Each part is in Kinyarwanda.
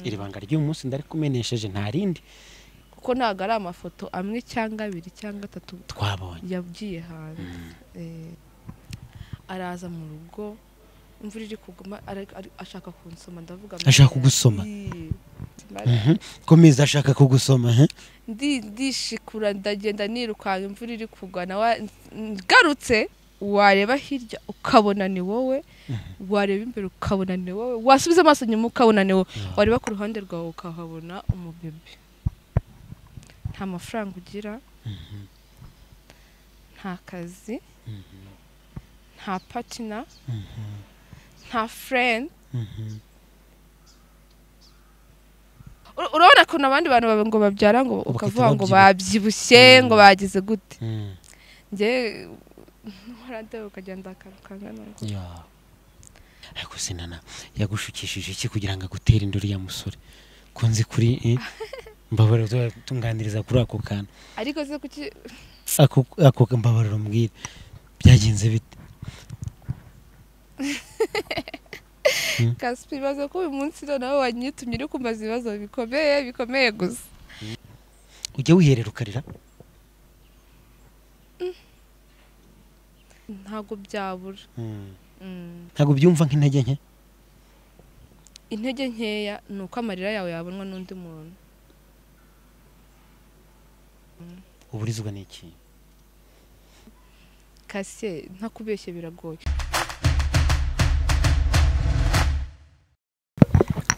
iri banga ry'uyu munsi ndarikumenesheje nta rindi kuko ntabwo ari amafoto amwe cyangwa abiri cyangwa atatu twabonye yabwiye hanze Eh, araza mu rugo imvura iri kuguma ara- ari- ashaka kunsoma ndavuga ngo Ashaka kugusoma? "Ii, mara- Mhm. komeza ashaka kugusoma he? ndi ndishikura ndagenda nirukanka imvura iri kugwa nawe ngarutse wareba hirya ukabona ni wowe wareba imbere ukabona ni wowe wasubiza amaso inyuma ukabona ni wowe wareba ku ruhande rwawe ukahabona umubebe nta mafaranga ugira nta kazi nta patina nta furendi Mhm. Ur- urabona ukuntu abandi bantu bawe ngo babyara ngo Ubu ukavuga ngo bakabyibuha. babyibushye ngo Mm. bagize gute Mm. njye ntuhora ukagenda akangana ngo Ya. ariko sinana yagushukishije iki kugira ngo agutere induru ya musore kunzi kuri eh? mbabarira uzaba utunganiriza kuri ako kantu ariko se kuki ako ako mbabarira umbwire byagenze bite kasipa ibibazo ko uyu munsi noneho wanyitumye uri kumbaza ibibazo bikomeye bikomeye gusa ujya wiherera ukarira ntabwo byabura Mm. Mm. ntabwo byumva nk'intege nke intege nkeya ni uko amarira yawe yabonwa n'undi muntu uburizwa ni iki kasiye ntakubeshye biragoye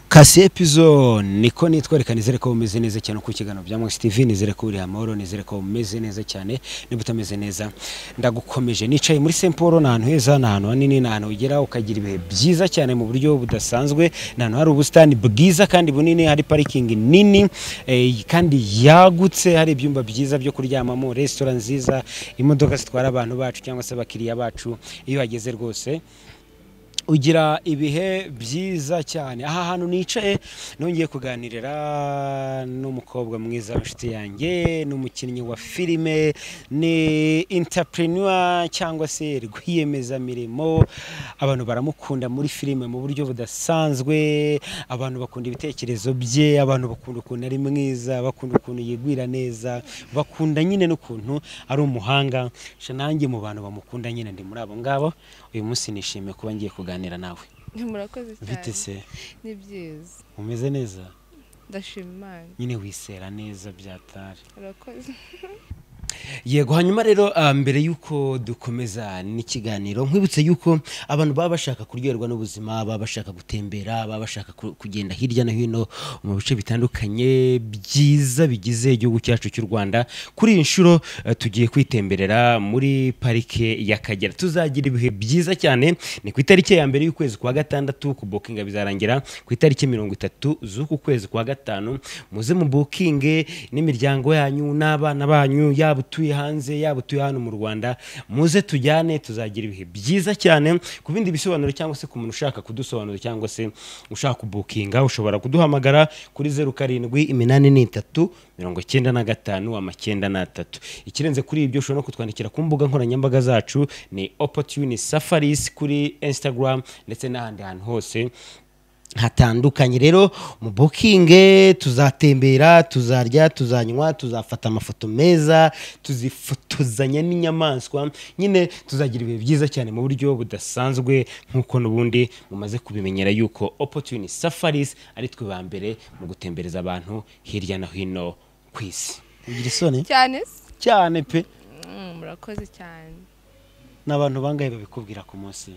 kasi epizo niko nitwerekana nizere ko umeze neza cyane ku kiganiro bya mwese tv nizere ko uri amahoro nizere ko umeze neza cyane niba utameze neza ndagukomeje nicaye muri Saint Paul ni ahantu heza ni ahantu hanini ni ahantu ugera ukagira ibihe byiza cyane mu buryo budasanzwe ni ahantu hari ubusitani bwiza kandi bunini hari parikingi nini eh, kandi yagutse hari ibyumba byiza byo kuryamamo resitora nziza imodoka zitwara abantu bacu cyangwa se abakiriya bacu iyo uhageze rwose ugira ibihe byiza cyane aha hantu nicaye nongeye kuganirira n'umukobwa mwiza w'inshuti yanjye n'umukinnyi wa filime ni intapreneur cyangwa se rwiyemezamirimo abantu baramukunda muri filime mu buryo budasanzwe abantu bakunda ibitekerezo bye abantu bakunda ukuntu ari mwiza bakunda ukuntu yigwira neza bakunda nyine n'ukuntu ari umuhanga sha nanjye mu bantu bamukunda nyine ndi muri abo ngabo uyu munsi nishimiye kuba ngiye kuganira nawe murakoze bite cyane se ni byiza umeze neza ndashima imana nyine wisera neza byatari murakoze yego hanyuma rero ah, mbere y'uko dukomeza n'ikiganiro nkwibutse y'uko abantu baba bashaka kuryoherwa n'ubuzima baba bashaka gutembera baba bashaka ku- kugenda hirya no hino mu bice bitandukanye byiza bigize igihugu cyacu cy'u rwanda kuri iyi nshuro eh, tugiye kwitemberera muri parike y'akagera tuzagira ibihe byiza cyane ni ku itariki ya mbere y'ukwezi kwa gatandatu kubokinga bizarangira ku itariki mirongo itatu z'uku kwezi kwa gatanu muze mu bukinge n'imiryango yanyu n'abana banyu yaba utuye hanze yaba utuye hano mu rwanda muze tujyane tuzagira ibihe byiza cyane ku bindi bisobanuro cyangwa se ku muntu ushaka kudusobanura cyangwa se ushaka kubukinga ushobora kuduhamagara kuri zeru karindwi iminani n'itatu mirongo icyenda na gatanu amacyenda n'atatu ikirenze kuri ibyo ushobora no kutwandikira ku mbuga nkoranyambaga zacu ni opportune safaris kuri instagram ndetse n'ahandi hantu hose hatandukanye rero mu bukinge tuzatembera tuzarya tuzanywa tuzafata amafoto meza tuzifotozanya n'inyamaswa nyine tuzagira ibihe byiza cyane mu buryo budasanzwe nk'uko n'ubundi mumaze kubimenyera yuko opportune safaris ari twe ba mbere mu gutembereza abantu hirya no hino ku isi ugira isoni cyane se cyane pe Mm, murakoze cyane n'abantu bangahe babikubwira ku munsi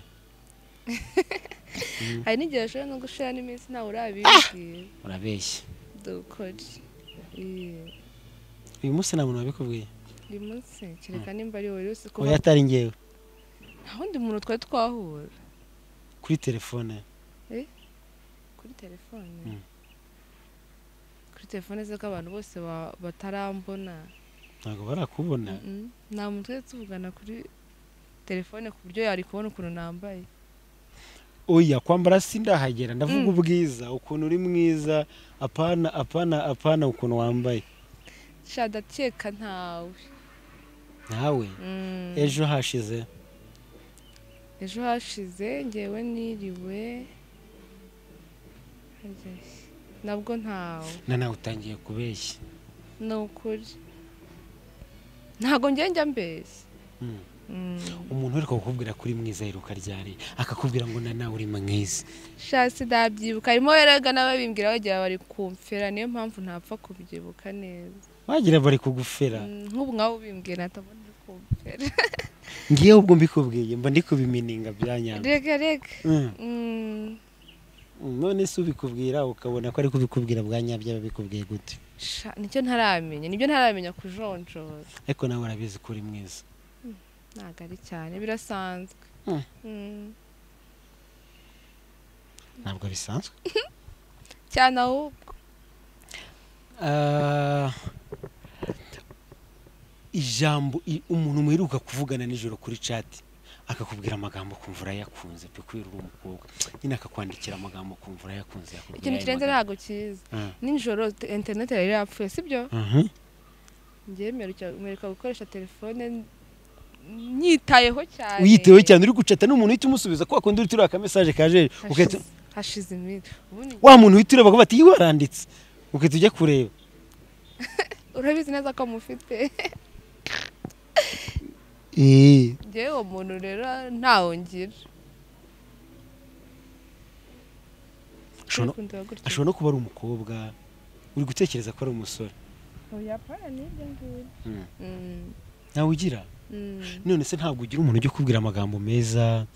hari n'igihe ashobora no gushira n'iminsi ntawe urabibwira urabeshya dukore Ii, uyu munsi nta muntu wabikubwiye uyu munsi kereka nimba ari wowe wese kuba oya atari ngewe nta wundi muntu twari twahura kuri telefone kuri telefone Mm. kuri telefone ze ko abantu bose ba- batarambona ntabwo barakubona Mm-mm. nta muntu twari tuvugana kuri telefone ku buryo yari kubona ukuntu nambaye oya kwambara sindahagera ndavuga Mm. ubwiza ukuntu uri mwiza apana apana apana ukuntu wambaye sha ndakeka ntawe nawe Mm. ejo hashize ejo hashize ngewe niriwe harya se, nabwo ntawe na nawe utangiye kubeshya ni ukuri ntabwo njya mbese Mm. Mm. umuntu ariko kukubwira ko uri mwiza yiruka ryari akakubwira ngo na nawe uri mwiza sha sindabyibuka harimo erega nawe bimbwira bagira bari kumfera niyo mpamvu ntapfa kubyibuka neza wagira bari kugufera Mm, nk'ubu nk'abo bimbwira ntabona uri kumfera ngiyeho ubwo mbikubwiye mba ndi kubimininga bya nyabyo rega rega Mm. Mm, none se ubikubwira ukabona ko ari kubikubwira bwa nyabyo aba abikubwiye gute sha nicyo ntaramenya nibyo ntaramenya kujonjora ariko nawe urabizi ko uri mwiza ntabwo ari cyane birasanzwe Mm. Mm. ntabwo bisanzwe cyane ahubwo Ah, ijambo i- umuntu mwiruka kuvugana nijoro kuri cati akakubwira amagambo ukumva urayakunze pe kubera uri umukobwa nyine akakwandikira amagambo ukumva urayakunze yakubwira ikintu ayo kirenze magambo. ntabwo kiza Ah. nijoro te- interineti yari yapfuye sibyo Mhm. ngewe mperuka mperuka gukoresha telefone n- nyitayeho cyane uyitewe cyane uri gucata n'umuntu uhita umusubiza kwa kundi uhita ureba akamesaje kajeje ugahita Hashize- hashize iminsi ubundi wa muntu uhita ureba akavuga ati yiwe aranditse ugahita ujya kureba urabizi neza ko mufite Eh, ngewe uwo muntu rero ntawo ngira ashobora no- Ukundira gutya. ashobora no kuba ari umukobwa uri gutekereza ko ari umusore Ubuyapani ni ibyo ngibyo. Mm. Mm, nawe ugira mm. none se ntabwo ugira umuntu ujya ukubwira amagambo meza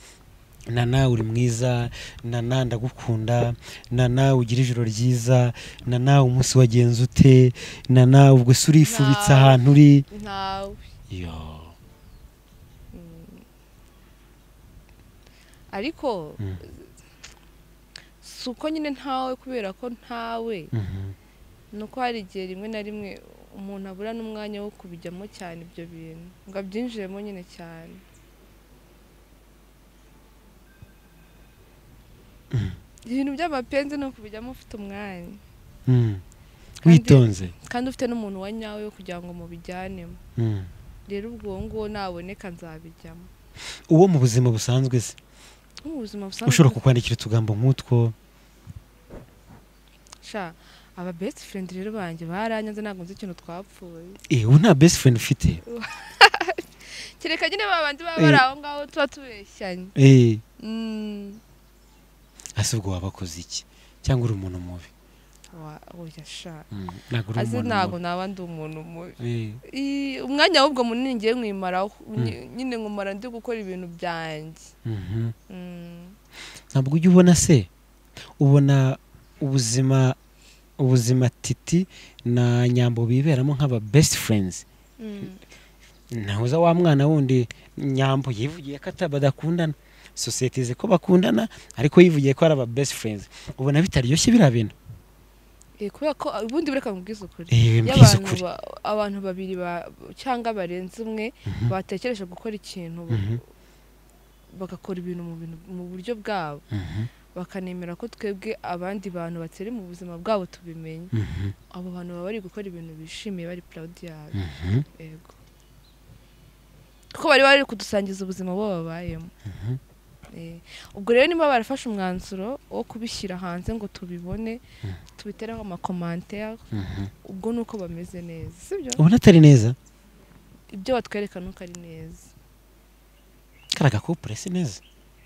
nana uri mwiza nana ndagukunda nana ugira ijoro ryiza nana umunsi wagenze ute nana ubwo se urifubitse Ntawe. ahantu uri ntawe yo ariko Mm. si uko nyine ntawe kubera ko ntawe mhm. ni uko hari igihe rimwe na rimwe umuntu abura n'umwanya wo kubijyamo cyane ibyo bintu ngo abyinjiremo nyine cyane ibintu by'amapenzi ni ukubijyamo ufite umwanya Mm. Kandi- witonze kandi ufite n'umuntu wa nyawe wo kugira ngo mubijyanemo Mm. rero ubwo uwo nguwo naboneka nzabijyamo uwo mu buzima busanzwe se nko mu buzima busanzwe ushobora kukwandikira utugambo nk'utwo sha aba best friend rero banjye baranyanze ntabwo nzi ikintu twapfuye Eh, ubu nta best friend ufite kereka nyine ba bandi baba Eh. bari aho ngaho tuba tubeshyanye Eh, Mm. ese ubwo waba akoze iki cyangwa uri umuntu mubi Wa- oya sha Mm, ntabwo uri azi umuntu ntabwo mubi naba ndi umuntu mubi Eh, I- umwanya ahubwo munini ngiye nkwimaraho Nyi- nyine nkumara ndi gukora ibintu byanjye mhm. Mm. ntabwo ujya ubona se ubona ubuzima ubuzima titi na nyambo biberamo nk'aba best friends Mm. nahoza wa mwana wundi nyambo yivugiye ko ata- badakundana sosiyete izi ko bakundana ariko yivugiye ko ari aba best friends ubona bitaryoshye biriya bintu Eh, kubera ko ubundi bureka mubwize ukuri Eh, iyo mbwiza abantu ukuri ba- abantu babiri ba- cyangwa barenze umwe Mhm. batekereje gukora ikintu bu- Mhm, bagakora ibintu mu bintu- mu buryo bwabo mhm, bakanemera ko twebwe abandi bantu batari mu buzima bwabo tubimenya mhm, abo bantu baba bari gukora ibintu bishimiye bari proud yabo mhm. yego kuko bari bari kudusangiza ubuzima bo babayemo Mhm. Eh, ubwo rero niba barafashe umwanzuro wo kubishyira hanze ngo tubibone tubitereho amakomantere Mhm. ubwo ni uko bameze neza sibyo ubona atari neza ibyo batwereka nuko ari neza karaga couple si neza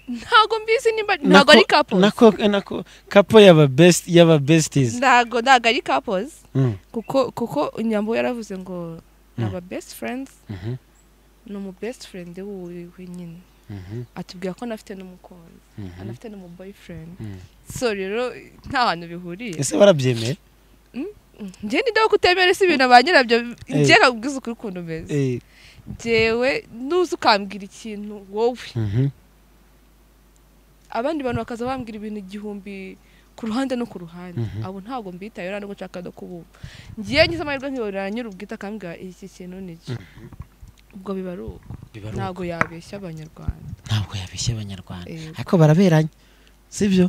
ntago mbizi nimba ntago Nako- ari kapozi nako nako couple y'aba best y'aba besties ntago ntago ari kapozi Mm, kuko kuko inyambo yaravuze ngo ni aba best friends mhm, ni umu best friend wiwe nyine mhm, atubwira ko anafite n'umukunzi mhm. anafite n'umu boyfriend Mm. so rero nta hantu bihuriye ese barabyemeye njye nidaho kutemera si ibintu ba nyirabyo njye kabwiza ukuri ukuntu umeze Eh, njyewe nuza ukambwira ikintu wowe mhm. abandi bantu bakaza bambwira ibintu igihumbi ku ruhande no ku ruhande Mhm. abo ntabwo mbitayeho nta nubwo nshaka no kubumva ngiye ngize amahirwe nkihorera nyir'ubwite akambwira iki kintu nicyo ubwo biba ari uko Biba ari ntabwo yabeshya abanyarwanda uko. ntabwo yabeshya abanyarwanda Eh, ariko baraberanye sibyo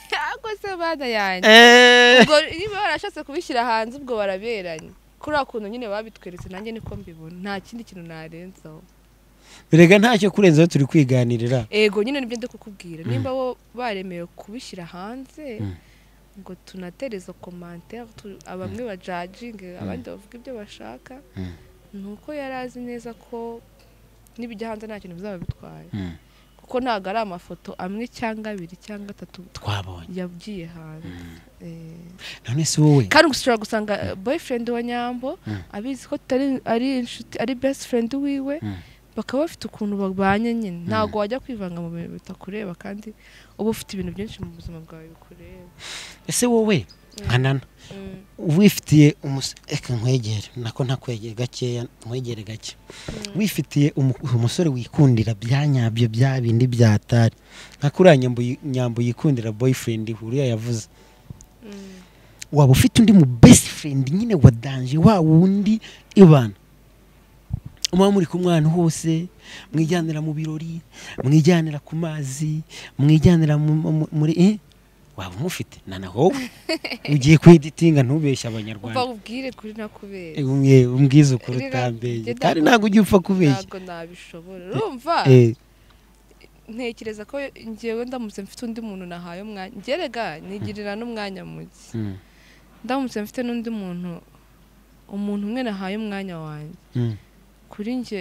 ntabwo se bana yanjye Eh. ubwo niba barashatse kubishyira hanze ubwo baraberanye kuriya kuntu nyine babitweretse nanjye niko mbibona nta kindi kintu narenzaho erega ntacyo kurenzaho turi kwiganirira ego nyine nibyo ndi kukubwira nimba bo baremewe kubishyira hanze Mm. ngo tunaterezo komantere tu- bamwe bajajinge abandi bavuga ibyo bashaka Mm. ni uko yari azi neza ko n'ibijya hanze nta kintu bizaba bitwaye Mm. kuko ntabwo ari amafoto amwe cyangwa abiri cyangwa atatu twabonye yabwiye hanze Eh, none se wowe kandi ushobora gusanga eh, boyfriend wa nyambo Mm. abizi ko tutari ari inshuti ari best friend wiwe Mm. bakaba bafite ukuntu babanye nyine ntabwo wajya kwivanga mu bintu bitakureba kandi uba ufite ibintu byinshi mu buzima bwawe bikureba ese wowe nkanana Mm. wifitiye umus- eka nkwegere nako ntakwegere gakeya nkwegere gake wifitiye umu- umusore wikundira bya nyabyo bya bindi byatari nka kuriya nyambo yi- nyambo yikundira boyfriend uriya yavuze Mm. waba ufite undi mu best friend nyine wa danje wa wundi ibana muba muri kumwe ahantu hose mwijyanira mu birori mwijyanira ku mazi mwijyanira mu- mu- muri eh? waba umufite nana wowe ugiye kweditinga ntubeshye uva abanyarwanda ubwire kuri nakubera Eh, umwe- umbwize ukuri Rira- utambeye jye kandi ntabwo- ntabwo ujya upfa kubeshya ntabwo nabishobora urumva Eh, ntekereza ko ngewe ndamutse mfite undi muntu nahaye umwanya ngerega nigirira n'umwanya muke mm, ndamutse mfite n'undi muntu umuntu umwe nahaye umwanya wanjye mm, kuri njye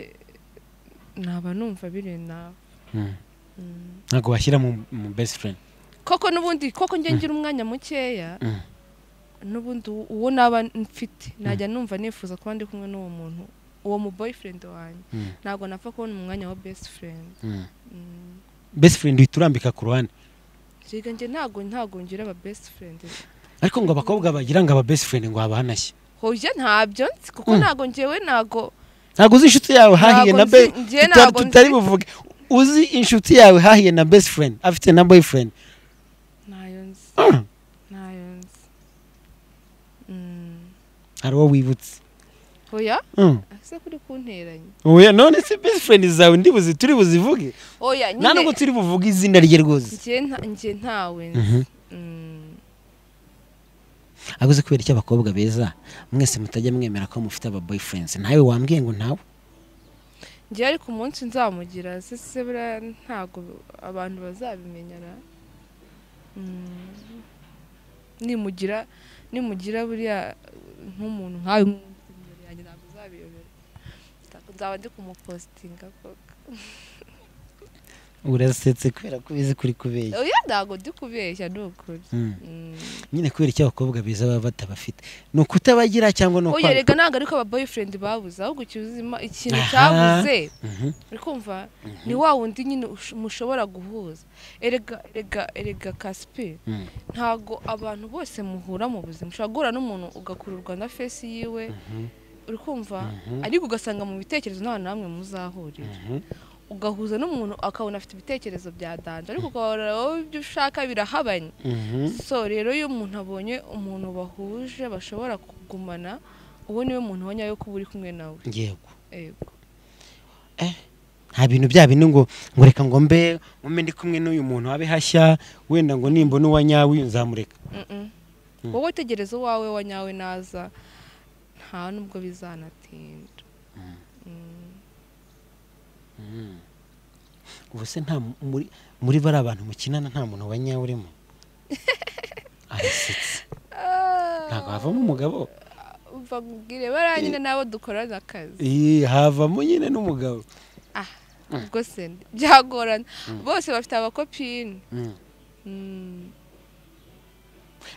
naba numva biri nawe mm. Mm. ntabwo washyira mu mu best friend koko n'ubundi koko njye ngira umwanya mukeya Mm. n'ubundi uwo- uwo naba mfite najya numva nifuza kuba ndi kumwe n'uwo muntu uwo mu boyfriend wanjye Mm. ntabwo napfa kubona umwanya wa best friend Mm. Mm. best friend uhita urambika ku ruhande Erega njye ntabwo ntabwo ngira aba best friend ariko ngo abakobwa bagira ngo aba best friend ngo haba hanashye hoya ntabyo nzi kuko Mm. ntabwo ngewe ntabwo ntabwo uzi inshuti yawe hahiye Ntabwo na be nzi- njye tuta- ntabwo tutari nzi. buvuge uzi inshuti yawe hahiye na best friend afite na boyfriend ntayo nzi Mm. ntayo nzi Mm. hari uwo wibutse hoya Mm. ese kuri kunteranya oya none se best friend zawe ndibuzi turi buzivuge hoya nta nubwo turi buvuge izina rye rwose njye nta- njye ntawe Mhm. nzi Mm. ahubwo uzi kubera icyo abakobwa beza mwese mutajya mwemera ko mufite aba boyfriends ntawe wambwiye ngo ntawe njye ariko umunsi nzamugira sese buriya ntabwo abantu bazabimenyana Mm. nimugira nimugira buriya nk'umuntu nkawe nk'umuntu imbere yanjye ntabwo uzabiyobera Ntabwo- nzaba ndi kumupositinga koko urasetse kubera ko ubizi kuri kubeshya oya ntabwo ndi kubeshya ni ukuri Mm. Mm. nyine kubera icyo abakobwa beza baba batabafite ni ukutabagira cyangwa ni oya ukwanga rega ntabwo ariko aba boyfriend babuze ahubwo ikizima ikintu Aha. cyabuze Mhm. uri kumva ni wa wundi nyine ush- mushobora guhuza erega erega erega kasiperi Mm. ntago abantu bose muhura mu buzima ushobora guhura n'umuntu ugakururwa na fesi yiwe uri kumva ariko ugasanga mu bitekerezo nta namwe muzahurira Mhm. ugahuza n'umuntu akabona afite ibitekerezo bya danje ariko ukabona wowe ibyo ushaka birahabanye Mhm. so rero iyo umuntu abonye umuntu bahuje bashobora kugumana uwo niwe muntu wa nyawe kuba uri kumwe nawe yego yego nta bintu bya bindi ngo ngo reka ngo mbe mbe ndi kumwe n'uyu muntu abe hashya wenda ngo nimba n'uwa nyawe nzamureka Mm-mm. wowe tegereza uwawe wa nyawe naza nta nubwo bizanatinda Mm. ubu se nta mu- muri muri bariya bantu mukinana nta muntu wa nyawe urimo arasetse ntabwo havamo umugabo umva nkubwire bariya nyine nabo dukorana akazi Ih, havamo nyine n'umugabo ubwo se byagorana bose bafite abakopine Mm. Mm,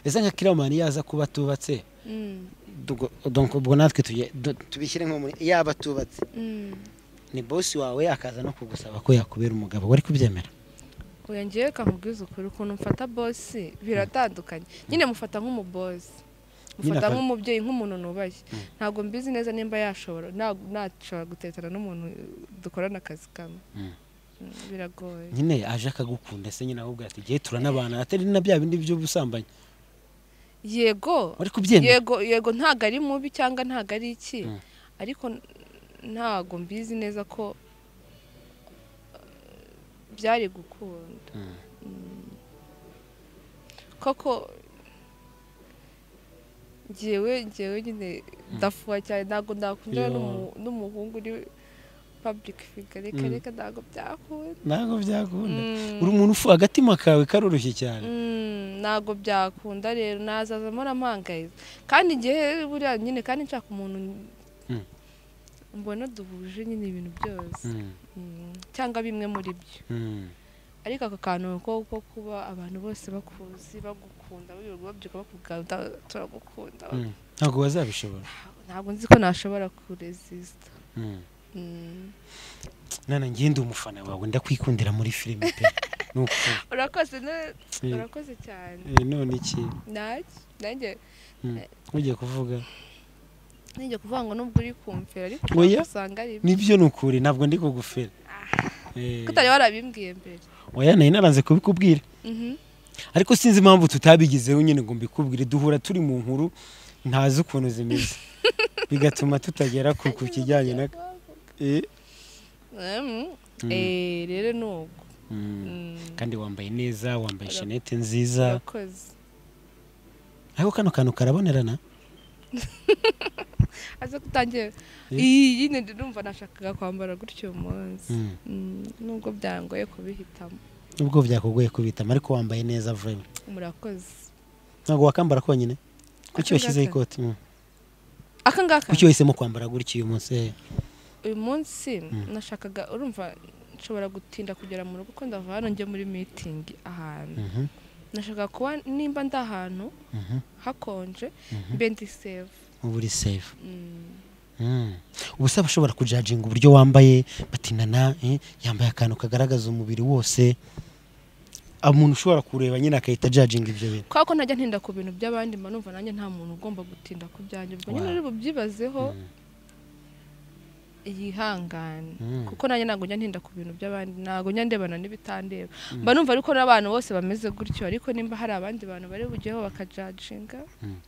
ese nka kiramani yaza kuba atubatse mm, tugo- donc ubwo natwe tujye- du- tubishyire nko muri yaba atubatse mm. ni bosi wawe akaza no kugusaba ko yakubera umugabo wari kubyemera oya ngewe reka nkubwize ukuri ukuntu mfata bosi biratandukanye nyine mufata nk'umubosi mufata aka- nk'umubyeyi nk'umuntu nubaye ntabwo mbizi neza nimba yashobora ntabwo nashobora gutetana n'umuntu dukorana akazi kamwe Mm. Mm, biragoye nyine aje akagukunda se nyine ahubwo ati igihe turanabana atari na bya bindi by'ubusambanyi yego wari kubyemera yego yego ntago ari mubi cyangwa ntago ari iki Mm. ariko n- ntago mbizi neza ko eh, byari gukunda Mm. Mm. koko ngewe ngewe nyine ndafuha cyane ntabwo nakundana Yeah. n'umu- n'umuhungu uri pabulike figa reka reka ntabwo byakunda ntabwo byakunda Mm. uri umuntu ufu agatima kawe karoroshye cyane Mm, ntabwo byakunda rero nazaza murampangayika kandi igihe buriya nyine kandi nshaka umuntu Mm. mbona duhuje nyine ibintu byose Mm, Mm, cyangwa bimwe muri byo mm. ariko ako kantu ko ko kuba abantu bose bakuzi bagukunda wirirwa babyuka bakuvuga "Da- turagukunda Mm. ntabwo bazabishobora ntabwo nzi ko nashobora kuresisita Mm. Mm. nana njye ndi umufana wawe ndakwikundira muri filime pe ni ukuri urakoze ne- Eh, urakoze cyane eh, none iki nanjye nanjye Mm. ugiye kuvuga nanjye kuvuga ngo nubwo uri kumfera ariko Oya. usanga ari nibyo ni ukuri ntabwo ndi kugufera Eh, kutari warabimbwiye mbere oya nari naranze kubikubwira Mhm. ariko sinzi impamvu tutabigezeho nyine ngo mbikubwire duhura turi mu nkuru ntazi ukuntu zimeze bigatuma tutagera ku ku kijyanye na Eh, Mm. Eh, rero ni uko mm. Mm. kandi wambaye neza wambaye shenete nziza urakoze ariko kano kantu karabonerana aze kutangira Eh. iyi nyine ndumva nashakaga kwambara gutyo uyu munsi Mm. Mm, nubwo byangoye kubihitamo ubwo byakugoye kubitama ariko wambaye neza vrema murakoze ntabwo wakambara konyine kuki Aka washyizeho ngaka? ikoti Mm. aka ngaka kuki wahisemo kwambara gutya uyu munsi eh? uyu munsi Mm. nashakaga urumva nshobora gutinda kugera mu rugo kuko ndava hano njye muri mitingi ahantu Mhm, nashakaga kuba nimba ndi ahantu mhm, hakonje mhm. mbe ndi save uba uri safe Mm. Mm. ubu se bashobora kujaginga uburyo wambaye batinana eh, yambaye akantu kagaragaza umubiri wose umuntu ushobora kureba nyine agahita ajaginga ibyo bintu kubera ko ntajya ntinda ku bintu by'abandi mba numva nanjye nta muntu ugomba gutinda ku byanjye ubwo nyine Wow. uri bubyibazeho Mm. yihangane Mm. kuko nanjye ntabwo njya ntinda ku bintu by'abandi ntabwo njya ndebana n'ibitandeba mba numva ariko n'abantu bose bameze gutyo ariko nimba hari abandi bantu bari bujyeho bakajaginga Mm.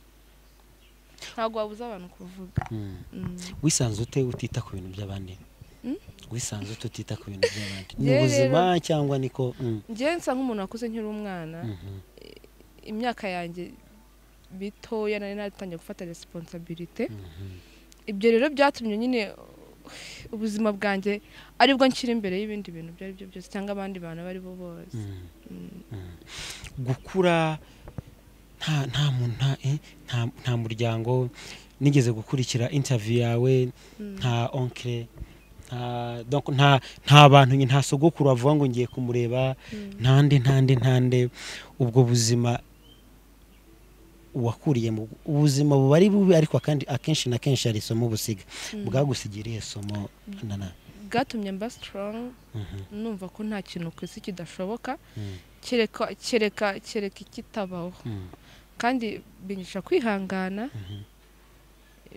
ntabwo wabuza abantu kuvuga Mm. Mm. wisanze ute utita ku bintu by'abandi Mm? wisanze ute utita ku bintu by'abandi ni Njyewe ubuzima cyangwa niko Mm, njyewe nsa nk'umuntu wakuze nkiri umwana mhm, imyaka yanjye mitoya nari natangiye gufata resiponsabilite mhm. ibyo rero byatumye nyine ubuzima bwanjye aribwo nshyira imbere y'ibindi bintu ibyo ari byo byose cyangwa abandi bantu abo ari bo bose Mm. Mm. Mm. gukura nta nta mu- nta eh, nta- nta muryango nigeze gukurikira interview yawe Mm. nta onkire nta donc nta nta bantu nyine nta sogokuru wavuga ngo ngiye kumureba Mm. ntande ntande ntande ubwo buzima wakuriye mu ubuzima buba ari bubi ariko kandi akenshi na kenshi hari isomo busiga Mm. bwagusigiye irihe somo nana bwatumye mba strong Mhm, numva ko nta kintu ku isi kidashoboka mhm, kereka kereka kereka ikitabaho mhm, kandi binyigisha kwihangana mhm.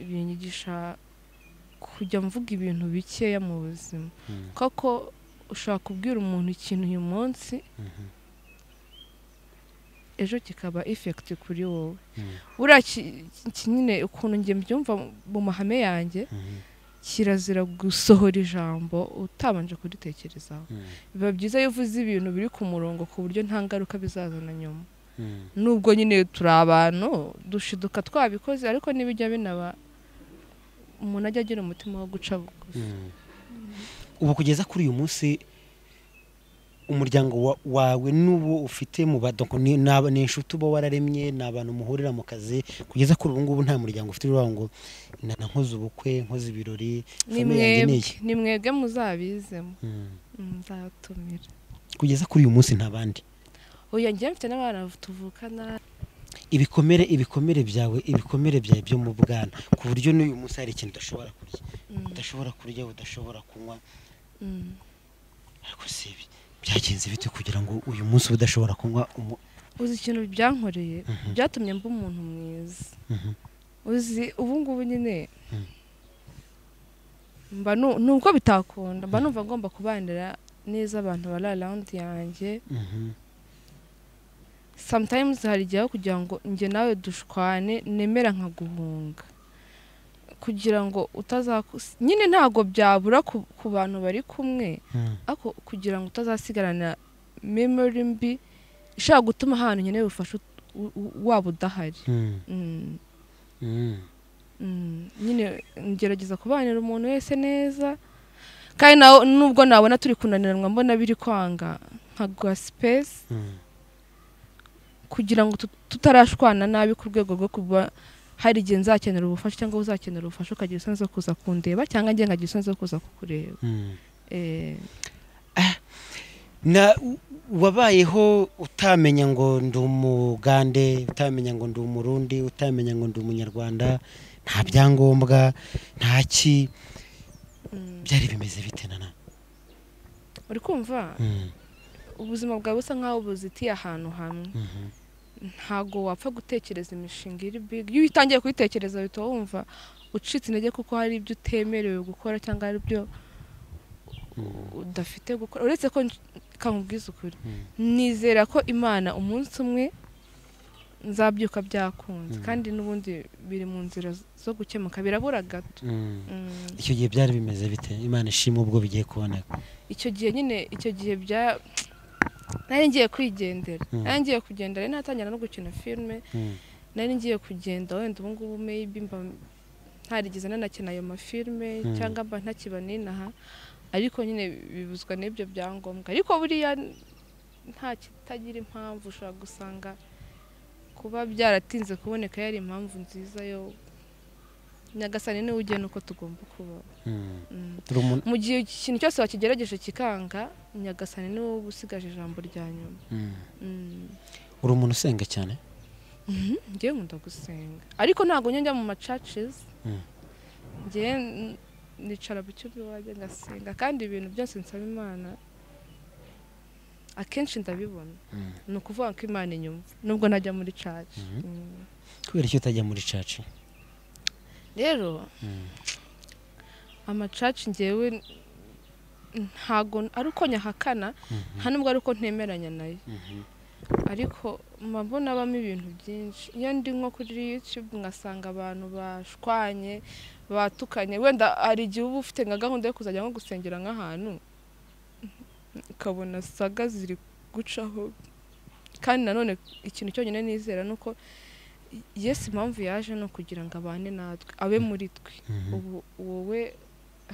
binyigisha kujya mvuga ibintu bikeya mu buzima Mm. koko ushobora kubwira umuntu ikintu uyu munsi Mhm. ejo kikaba ifekiti kuri wowe Mm. buriya ki- ki- nyine ukuntu njye mbyumva mu mahame yanjye Mhm. kirazira gusohora ijambo utabanje kuritekerezaho Mhm. biba byiza iyo uvuze ibintu biri ku murongo ku buryo nta ngaruka bizazana nyuma Mhm. nubwo nyine turi abantu dushiduka twabikoze ariko n'ibijya binaba umuntu ajya agira umutima wo guca bugufi Mm. ubu kugeza kuri uyu munsi umuryango wa- wawe n'uwo ufite mu badoko ni ni aba- ni inshuti uba wararemye ni abantu muhurira mu kazi kugeza kuri ubu ngubu nta muryango ufite uravuga ngo "Na- na nkoze ubukwe nkoze ibirori ni famille yanjye ni mwebwe iyi." ni mwebwe muzabizemo Mm. Mm, nzabatumira kugeza kuri uyu munsi nta bandi oya njye mfite n'abana tuvukana ibikomere ibikomere byawe ibikomere byawe byo mu bwana ku buryo n'uyu munsi hari ikintu udashobora kurya Mm, udashobora kurya udashobora kunywa mm. ariko si ibi byagenze bite kugira ngo uyu munsi ube udashobora kunywa umu- uzi ikintu byankoreye Mhm. byatumye mba umuntu mwiza Mhm. uzi ubu ngubu nyine Mm. mba nu- nubwo bitakunda mba numva ngomba kubanira neza abantu bari arawundi yanjye Mhm. sometimes hari igihe aho kugira ngo njye nawe dushwane nemera nkaguhunga kugira ngo utazaku nyine ntabwo byabura ku, ku bantu bari kumwe Mm. ariko kugira ngo utazasigarana memory mbi ishobora gutuma ahantu nkeneye ubufasha ut- u- u- waba udahari Mm. Mm, Mm. mm. nyine ngerageza kubanira umuntu wese neza kandi nawe nubwo nabona turi kunaniranwa mbona biri kwanga nkaguha sipesi kugira ngo tut- tutarashwana nabi ku rwego rwo kuba hari igihe nzakenera ubufasha cyangwa uzakenera ubufasha ukagira isoni zo kuza kundeba cyangwa njye nkagira isoni zo kuza kukureba Eh, na u- wabayeho utamenya ngo ndi umugande utamenya ngo ndi umurundi utamenya ngo ndi umunyarwanda nta byangombwa nta ki byari bimeze bite nana uri kumva Mm, ubuzima bwawe busa nk'aho buzitiye ahantu hamwe mhm. ntago wapfa gutekereza imishinga iri bigi iyo utangiye kuyitekereza uhita wumva ucitse intege kuko hari ibyo utemerewe gukora cyangwa hari ibyo udafite gukora uretse ko nj- kamubwiza ukuri Mm. nizera ko imana umunsi umwe nzabyuka byakunze kandi n'ubundi biri mu nzira z- zo gukemuka birabura gato Mm. Mm. icyo gihe byari bimeze bite imana ishima ubwo bigiye kuboneka icyo gihe nyine icyo gihe bya nari ngiye kwigendera Mm. nari ngiye kugendera nari natangira no gukina filime Mm, nari ngiye kugenda wenda ubu ngubu maybe mba ntarigeze nanakina ayo mafilime Mm. cyangwa mba ntakiba n'inaha ariko nyine bibuzwa n'ibyo byangombwa ariko buriya nta kitagira impamvu ushobora gusanga kuba byaratinze kuboneka yari impamvu nziza yo nyagasani niwe ugena uko tugomba kubaho mm. Mm Turi umuntu- mu gihe ikintu cyose wakigerageje kikanga nyagasani niwe uba usigaje ijambo rya nyuma mm. Mm. uri umuntu usenga cyane Mhm. njyewe nkunda gusenga ariko ntabwo njya njya mu macacizi Mm. njyewe n- nicara mu cyumba iwanjye ngasenga kandi ibintu byose nsaba imana akenshi ndabibona Mm. ni ukuvuga ko imana inyumva nubwo najya muri caci Mhm. Mm. kubera icyo utajya muri caca rero Mm. amacaci njyewe ntago ari uko nyahakana nta nubwo ari uko ntemeranya nayo ariko mba mbona abamo ibintu byinshi iyo ndi nko kuri yutube ngasanga abantu bashwanye batukanye wenda hari igihe uba ufite nka gahunda yo kuzajya nko gusengera nk'ahantu ukabona saga ziri gucaho kandi nanone ikintu cyonyine nizera ni uko yesu impamvu yaje ni ukugira ngo abane natwe abe muri twe Mhm. ubu wowe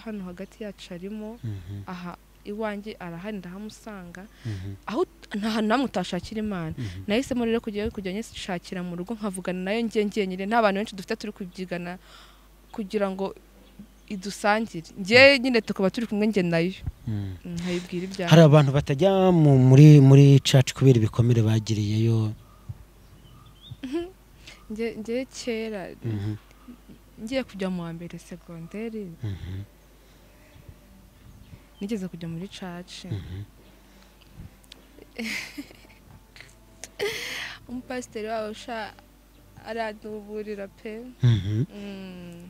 hano hagati yacu arimo Mhm. aha iwanjye arahari ndahamusanga Mhm. aho nta hantu namwe utashakira imana Mhm. nahisemo rero kujyayo kujya nyishakira mu rugo nkavugana nayo njye njyenyine nta bantu benshi dufite turi kubyigana kugira ngo idusangire njye nyine tukaba turi kumwe njye nayo Mm. Mm, nkayibwira ibyawe hari abantu batajya mu- muri muri caca kubera ibikomere bagiriyeyo njye njye kera Mhm, ngiye kujya mu wa mbere segonderi mhm, nigeze kujya muri caci mhm. umupasiteri wawe usha araduburira pe Mhm. Mm.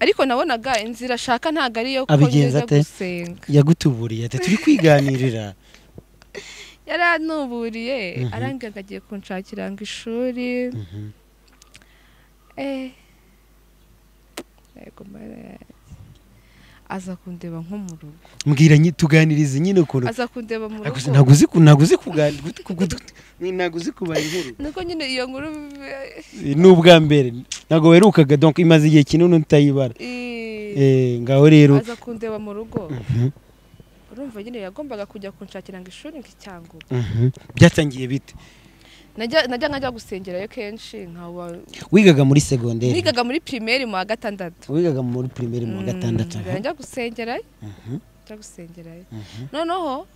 ariko nabonaga inzira ashaka ntabwo ari iyo ko Abigenza ngeze ate? gusenga yagutuburiye ati turi kwiganirira yari anuburiye Mhm. arambwira ngo agiye kunshakira ngo ishuri Mhm, eh yego mara- aza kundeba nko mu rugo mbwira nyi- tuganirize nyine ukuntu aza kundeba mu rugo naguzi naguzi naguzi kubara inkuru nuko nyine iyo nkuru ni ubwa mbere ntabwo werukaga donc imaze igihe kinini utayibara eh, Eh, ngaho rero aza kundeba mu rugo Mhm, urumva nyine yagombaga kujya kunshakira ngo ishuri ngo icyangombwa mhm. byatangiye bite najya najya nkajya gusengerayo kenshi nkaba wigaga muri segonderi nigaga muri primaire mu wa gatandatu wigaga muri primaire mu wa Mm, gatandatu aha. njya gusengerayo Mhm, njya gusengerayo mhm. noneho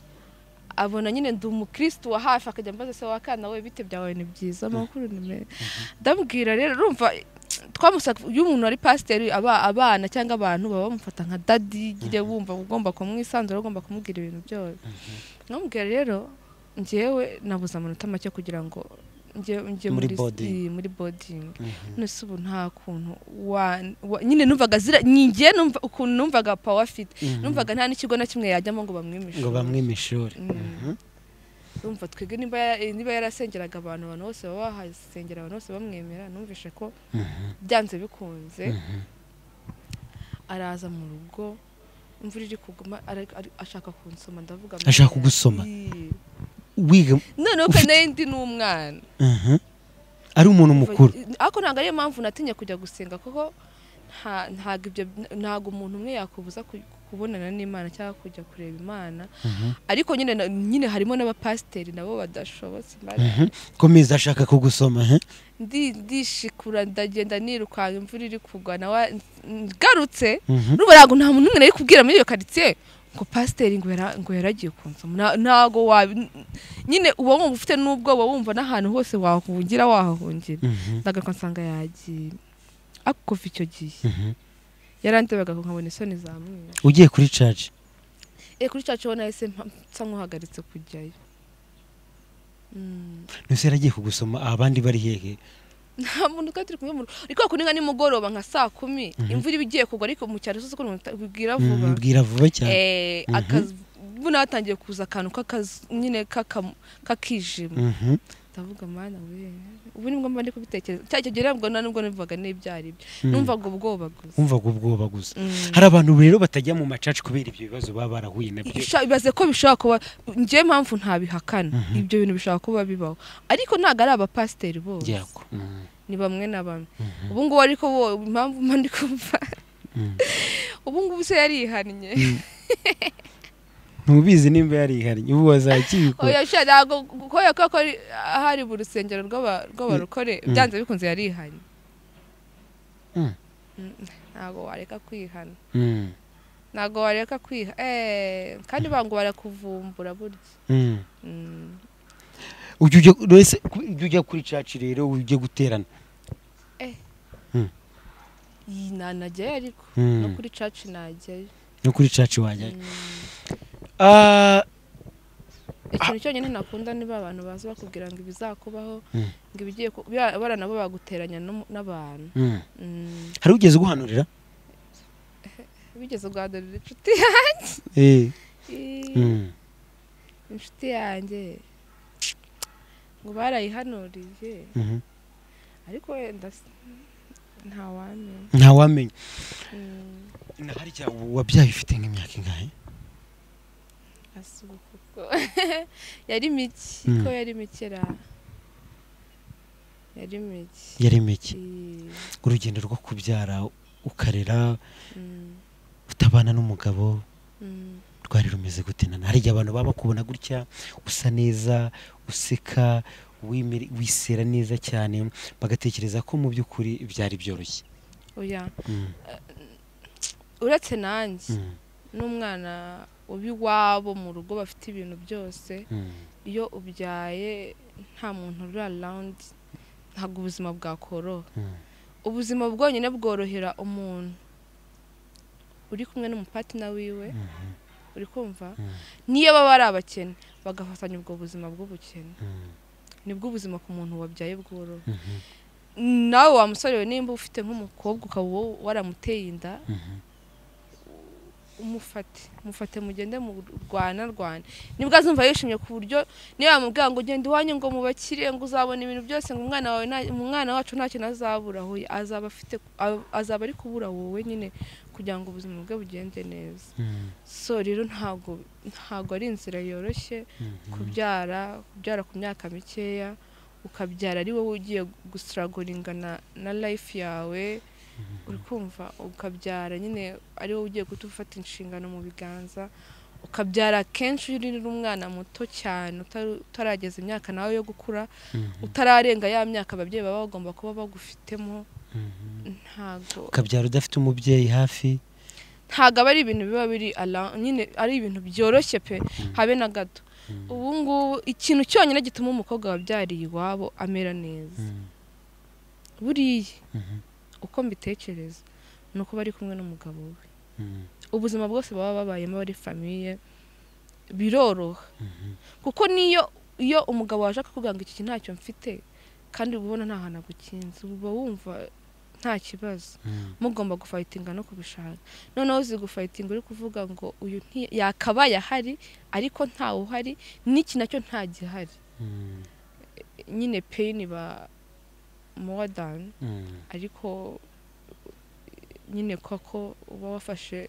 abona nyine ndi umukirisitu wa hafi akajya ambaza se wakana we bite byawe ni byiza amakuru ni meza ndamubwira rero urumva twamusa iyo umuntu ari pasiteri aba abana cyangwa abantu baba bamufata nka dadi nyine wumva ugomba kumwisanzura ugomba kumubwira ibintu byose ndamubwira rero njyewe nabuze amanota make kugira ngo njye njye Muri muri boarding. si- muri bodingi Mhm. none se ubu nta kuntu wa- wa- nyine numvaga zira njye numva ukuntu numvaga pawa afite Mhm. numvaga nta n'ikigo na kimwe yajyamo ngo bamwimishe ngo bamwe ishuri Mm. urumva twebwe niba ya- niba yarasengeraga abantu abantu bose baba bahasengera abantu bose bamwemera numvishe ko byanze bikunze araza mu rugo imvura iri kuguma ara- ari- ashaka kunsoma ndavuga Ashaka Mariya, kugusoma? ii. wiga noneho ko nayo ndi n'umwana Mhm. ari umuntu mukuru ariko ntabwo ariyo mpamvu natinye kujya gusenga kuko nta- ntago ibyo ntago umuntu umwe yakubuza ku- kubonana n'imana cyangwa kujya kureba imana ariko nyine na- nyine harimo n'abapasiteri nabo badashobotse Imana Mhm. komeza ashaka kugusoma he? ndi- ndishikura ndagenda nirukanka imvura iri kugwa nawe ngarutse Mhm. urumva ntabwo nta muntu umwe nari kubwira muri iyo karitsiye ngo pasiteri ngo yara- ngo yaragiye ku nsoma Nta- ntago wabi nyine uba wumva ufite n'ubwoba wumva n'ahantu hose wahungira wahahungira Mhm. ndagaruka nsanga yagiye ako kuva icyo gihe Mhm. yarandebaga nkabona isoni zamwiye ugiye kuri caji e kuri cyacu ubona yahise mpa- nsa nk'uhagaritse kujyayo Mm. ntuse yaragiye kugusoma abandi bari hehe nta muntu twari turi kumwe mu rugo ariko kuri nka nimugoroba nka saa kumi imvura iba igiye kugwa ariko mu cyaro sose ukuntu bibwira vuba Mm, mbwira vuba cyane Eh, Mhm. akazu buna hatangiye kuza akantu k'akazu nyine k'aka- k'akijima Mhm. ndavuga mana we ubu nibwo mba ndi kubitekereza cya gihe rero ubwo nta nubwo numvaga n'ibyo ari byo Mm. numvaga ubwoba gusa wumvaga ubwoba gusa Mm. hari abantu rero batajya mu macaci kubera ibyo bibazo baba barahuye nabyo Isha- ibaze ko bishobora kuba njyewe mpamvu ntabihakana ibyo bintu bishobora kuba bibaho ariko ntabwo ari abapasiteri bose yako Mhm. ni bamwe na bamwe Mhm. ubu ngubu ariko bo impamvu mba ndi kumva Mm. ubu ngubu se yarihannye ntubizi nimba yarihariye ubu wazakibikora oya sha ntabwo kubera ko ari hari mu rusengero rw'aba- rw'abarokore Mm. byanze bikunze yarihannye Mm. Mm, ntabwo wareka kwihana Mhm. ntabwo wareka kwiha eh, kandi bangu barakuvumbura burya Mhm. Mm. ujya ujya ese ku- ujya ujya kuri caci rero ujye guterana iyi nanajyayo ariko Mm. no kuri caci najyayo no kuri caci wajyayo Mm. Ah, ikintu cyonyine nakunda niba abantu baza bakubwira ngo ibizakubaho Mm. ngo ibigiye ku- bya- bara nabo baguteranya n'umu- n'abantu mhm. Mm. hari ugeze uguhanurira bigeze uguhadurira inshuti yanjye Eh, mhm. inshuti yanjye ngo barayihanuriye Mhm. ariko wenda s- ntawamenya ntawamenya Mm, na harya wabyaye ufite nk'imyaka ingahe asuku kuko yari mike Mm. ko yari mike ra yari mike yari mike Eh, urugendo rwo kubyara ukarera mm, utabana n'umugabo mm. rwari rumeze gute nana harya abantu baba bakubona gutya usa neza useka wimere- wisera neza cyane bagatekereza ko mu by'ukuri byari byoroshye oya Mm, uretse nanjye mm, n'umwana w'iwabo mu rugo bafite ibintu byose mm. iyo ubyaye nta muntu uri arawundi ntabwo ubuzima bwakoroha Mm. ubuzima bwonyine bworohera umuntu uri kumwe n'umupatina wiwe uri kumva Mm. niyo baba ari abakene bagafatanya ubwo buzima bw'ubukene Mm. nibwo ubuzima ku muntu wabyaye bworoha Mhm. nawe wa musore we nimba ufite nk'umukobwa ukaba wo- waramuteye inda Mhm. umufate mufate mugende murwana rwana nibwo azumva yishimye ku buryo niba bamubwira ngo genda iwanyu ngo mubakire ngo uzabona ibintu byose ngo umwana wawe nta- umwana wacu nta kintu azabura aho azaba afite a- azaba ari kubura wowe nyine kugira ngo ubuzima bwe bugende neza Mm. so rero ntago ntago ari inzira yoroshye Mhm. kubyara kubyara ku myaka mikeya ukabyara ari wowe ugiye gusiragoringa na, na life yawe uri kumva ukabyara nyine ari wowe ugiye guhita ufata inshingano mu biganza ukabyara kenshi urira umwana muto cyane utari- utarageza imyaka nawe yo gukura Mhm. utararenga ya myaka ababyeyi baba bagomba kuba bagufitemo Mhm. ntago ukabyara udafite umubyeyi hafi ntago aba ari ibintu biba biri ara- nyine ari ibintu byoroshye pe habe na gato ubu ngubu ikintu cyonyine gituma umukobwa wabyariye iwabo amera neza Mm. buriya Mhm. uko mbitekereza ni uko bari kumwe n'umugabo we Mm. ubuzima bwose baba babayemo bari famiye biroroha Mhm. kuko niyo iyo umugabo waje akakubwira ngo iki kintu ntacyo mfite kandi uba ubona nta hantu agukinze uba wumva nta kibazo Mm. mugomba gufayitinga no kubishaka noneho uzi gufayitinga uri kuvuga ngo uyu nti- yakabaye ahari ariko ntawe uhari n'iki nacyo nta gihari Mm. nyine peyini ba mowa dani Mm. ariko nyine koko uba wafashe